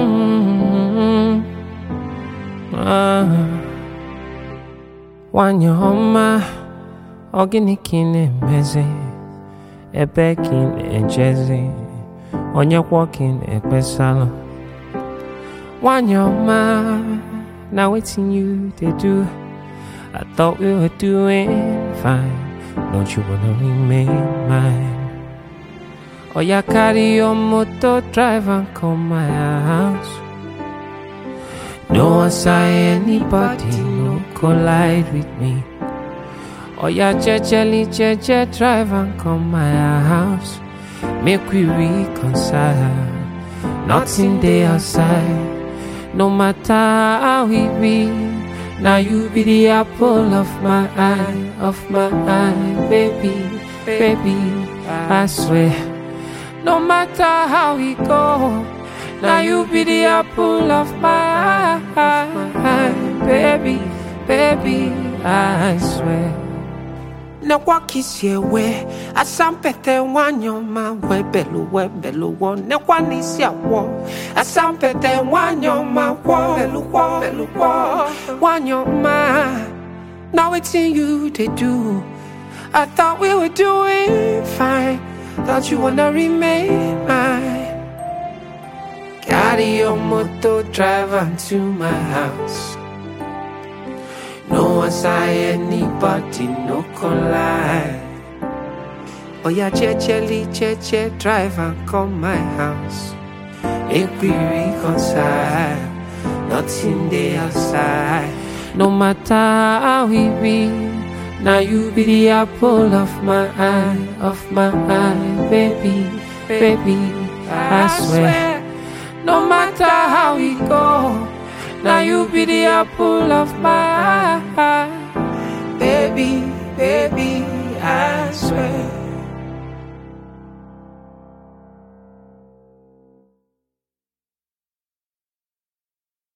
Mm, ah. Nwanyị ọma, ọ gịnị ka ị na-emezi? Ebe ka ị na-ejezi? Onye kwa ka ị na-ekpesalụ? Nwanyị ọma, na wetin you dey do? I thought we were doing fine. Don't you wanna remain mine? Oh, yeah, carry your motor, drive and come my house. No one say anybody, no collide with me. Oh, yeah, jejely, jeje, drive and come my house. Make we reconcile. Nothing there outside. No matter how we be. Now you be the apple of my eye, of my eye, baby, baby, I swear. No matter how we go, now you be the apple of my eye, baby, baby, I swear. na wakisi ewe asampete wanyoma webelu webelu wo ne kwanisi awo asampete wanyoma wo belu wo belu wo wanyoma now wetin you dey do i thought we were doing fine thought you wanna remain mine carry your motor drive to my house no one say anybody, no collide. Oh yeah, jejely, jeje, drive and come my house. Make we reconcile. Nothing there outside. No matter how we be, now you be the apple of my eye, of my eye, baby, baby, I swear. No matter how we go, now you be the apple of my eye.